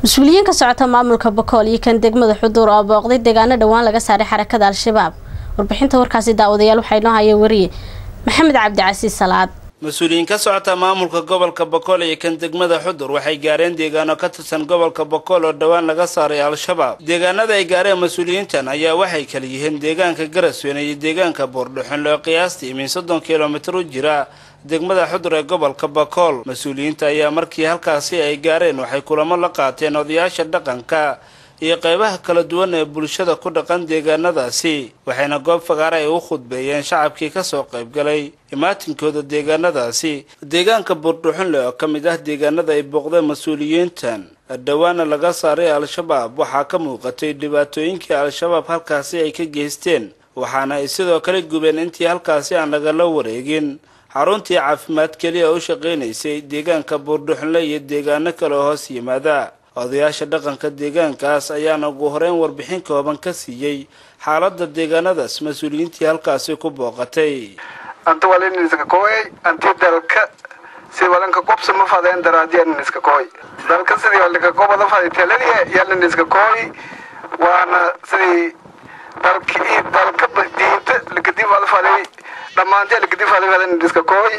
mas-uuliyiin ka socota maamulka bakool iyo kan degmada xuduur oo booqday deegaano dhowaan laga saaray xarakada al-shabaab warbixinta warkaasi daawadayaal waxaa inoo haya wariye maxamed cabdicasiis salaad mas-uuliyiin ka socota maamulka gobolka bokool iyo kan degmada xudur waxay gaareen deegaano ka tirsan gobolka bokool oo dhowaan laga saaray al-shabaab deegaanada ay gaareen mas-uuliyiintan ayaa waxay kala yihiin deegaanka garasweyne iyo deegaanka boordhuxun loo qiyaastii min soddon kilomitir u jira degmada xudur ee gobolka bakool mas-uuliyiinta ayaa markii halkaasi ay gaareen waxay kulamo la qaateen odayaasha dhaqanka iyo qeybaha kala duwan ee bulshada ku dhaqan deegaanadaasi waxayna goob fagaare ay u khudbeeyeen shacabkii kasoo qaybgalay imaatinkooda deegaanadaasi deegaanka buurdhuxunle oo ka mid ah deegaanada ay booqdeen mas-uuliyiintan dhowaana laga saaray al-shabaab waxaa ka muuqatay dhibaatooyinkii al-shabaab halkaasi ay ka geysteen waxaana ay sidoo kale gubeen intii halkaasi aan lagala wareegin xaruntii caafimaad keliya u shaqaynaysay deegaanka buurdhuxunle iyo deegaano kale oo hoos yimaada odayaasha dhaqanka deegaankaas ayaana ugu horeyn warbixin kooban ka siiyey xaaladda deegaanadaas mas-uuliyiintii halkaasi ku booqatay anta waliniska kooy anti dalka si walanka qobsa ma fadeen daraadiyaniska kooy dalka sidii walika qobada faday taladiya yaliniska kooy waana sidii dalki dalka diinta lakadib wada faday dhammaantii lakadib faday fadaniska kooy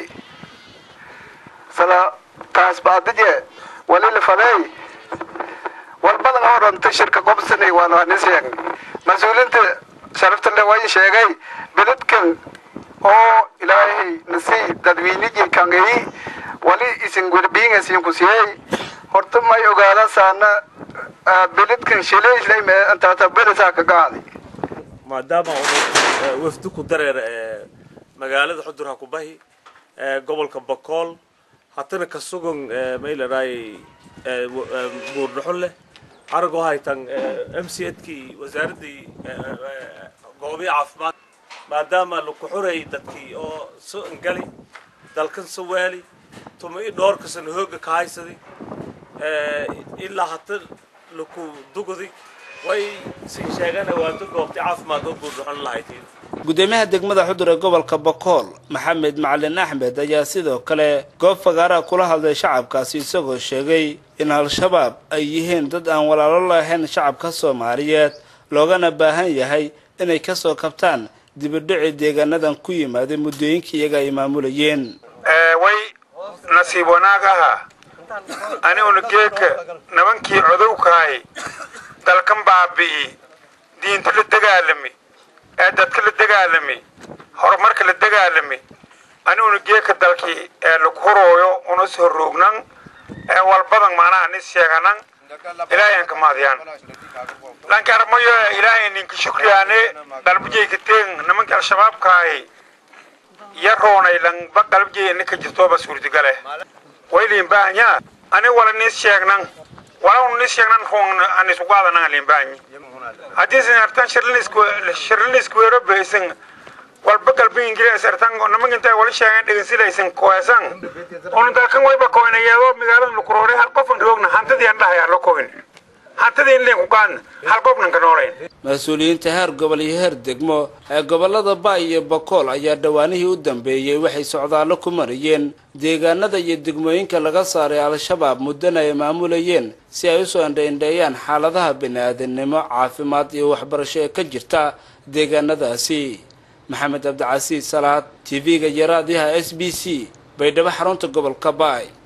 sala taas baadije wali la faday walbadan oo dhanta shirka qobsanay waan waan sheegnay mas-uuliinta sharafta le waan sheegay beledkan oo ilaahay nasii dadweynigii kangayi wali isin gurbiinga siin ku siiyey horta may ogaada saana beledkan shileyshlay mee antaata berisaa ka qaaday maadaama uu wafdi ku dareer magaalada xudur ha ku bahi gobolka bakool hatana ka sugan mayladhaay buurdhaxun leh aragoo haytan m c edkii wasaaradii goobii caafimaad maadaama laku xuray dadkii oo so ngali dalkan so waali tuma i dhoorkasan hooga ka haysaday ilaa hata laku dugudi way si sheegaan awaato goobtay caafimaad oo buurdhaxun lahaytiin gudoomiyaha degmada xudur ee gobolka bakool maxamed macalin axmed ayaa sidoo kale goob fagaaraha kula hadlay shacabkaasi isagoo sheegay in al-shabaab ay yihiin dad aan walaalo lahayn shacabka soomaaliyeed loogana baahan yahay inay kasoo kabtaan dibidhici deegaanadan ku yimaaday muddooyinkii iyaga ay maamulayeen way nasiib wanaag aha aniguna geedka nibankii codowkahay dalkan baabi'i diinta la dagaalami ee dadka la dagaalami horumarka la dagaalami aniguna geedka dalkii ee lagu hurooyo una soo roognan ee walbadan macnaha nis sheeganan ilaahayan ka maadiyaan lankarmayo ilaahay ninka shukriyaane qalbijayka teen nimanka al-shabaabkaahi ya roonay lanba qalbijay ninka jirtooba suurdigale wayliin baahanyaa ani wala nis sheegnan wala nis sheegnan roon anisugaadananga liinbaahanyi haddii sinartan shirlinisku weero baysan walba galbi ingiriis artan namanka intay wali sheegeen dhegeysilaysan koesan onu dalkan wayba koynayeedo magaalada lukuroore hal qofan roogna hantadii aan dhahay halo koyn hantadii in leen ku qaadna hal qofnan ka noolayn mas-uuliyiinta heer gobol iyo heer degmo ee gobolada baay iyo bakool ayaa dhowaanihii u dambeeyey waxay socdaallo ku marayeen deegaanada iyo degmooyinka laga saaray al-shabaab muddana ay maamulayeen si ay usoo indhaindheeyaan xaaladaha bini-aadamnimo caafimaad iyo waxbarasho ee ka jirta deegaanadaasi maxamed cabdicasiis salaad t v-ga iyo raadiyaha s b c baydhabo xarunta gobolka baay